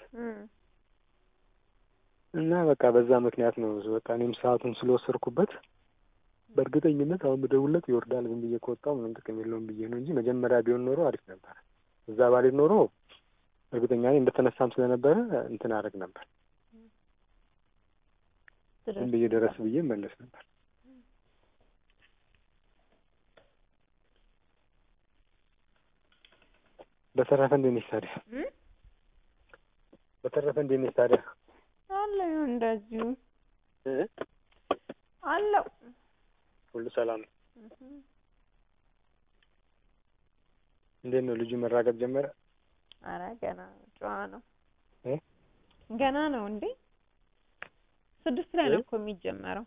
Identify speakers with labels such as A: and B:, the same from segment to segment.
A: እም
B: እና በቃ በዛ ምክንያት ነው በቃ እኔም ሰዓቱን ስለወሰድኩበት በእርግጠኝነት አሁን ብደውልለት ይወርዳል ዝም ብዬ ከወጣሁ ምንም ጥቅም የለውም ብዬ ነው እንጂ መጀመሪያ ቢሆን ኖሮ አሪፍ ነበር። እዛ ባልሄድ ኖሮ እርግጠኛ ነኝ እንደተነሳም ስለነበረ እንትን አደርግ ነበር። ዝም ብዬ ደረስ ብዬ መለስ ነበር። በተረፈ እንዴት ነሽ ታዲያ?
A: እም
B: በተረፈ እንዴት ነሽ ታዲያ?
A: አለሁ እንደዚሁ
B: እ
A: አለሁ።
B: ሁሉ ሰላም ነው?
A: እም
B: እንዴት ነው ልጁ መራገጥ ጀመረ?
A: ኧረ ገና ጨዋ ነው
B: እ
A: ገና ነው እንዴ ስድስት ላይ ነው እኮ የሚጀመረው።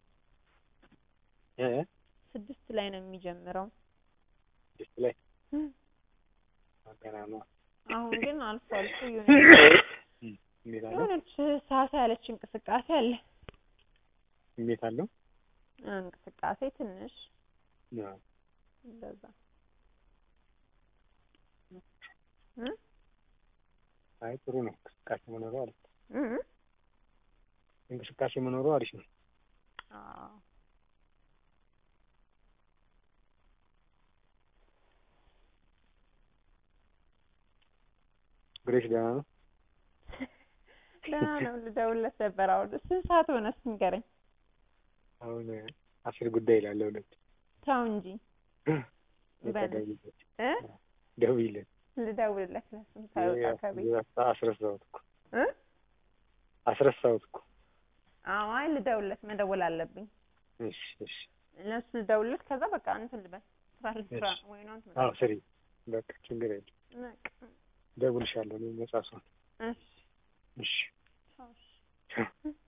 B: እ
A: ስድስት ላይ ነው የሚጀምረው።
B: ስድስት ላይ
A: እም
B: ገና ነው።
A: አሁን ግን አልፎ አልፎ የሆነ
B: እንዴት አለው?
A: የሆነች ሳሳ ያለች እንቅስቃሴ አለ።
B: እንዴት አለው?
A: እንቅስቃሴ ትንሽ
B: አዎ።
A: እንደዛ እም
B: አይ ጥሩ ነው። እንቅስቃሴ መኖሩ አሪፍ ነው።
A: እም
B: እንቅስቃሴ መኖሩ አሪፍ ነው።
A: አዎ
B: ግሬስ ደህና ነው?
A: ደህና ነው። ልደውልለት ነበር። አሁን ስንት ሰዓት ሆነ እስኪ ንገረኝ።
B: አሁን አስር ጉዳይ ይላል ለሁለት
A: ተው እንጂ በል
B: ደውይለት
A: እ
B: ደውይለት
A: ልደውልለት ለስንት ሳይወጣ ከቤት
B: አስረሳሁት እኮ
A: እ
B: አስረሳሁት እኮ
A: አዎ አይ ልደውልለት መደወል አለብኝ።
B: እሺ እሺ
A: ለሱ ልደውልለት ከዛ በቃ እንትን ልበል ስራ ልስራ ወይ ነው እንትን
B: አዎ ስሪ በቃ ችግር የለም
A: በቃ
B: ደውልሻለሁ እኔ ነጻ ስሆን
A: እሺ
B: እሺ
A: ቻው እሺ
B: ቻው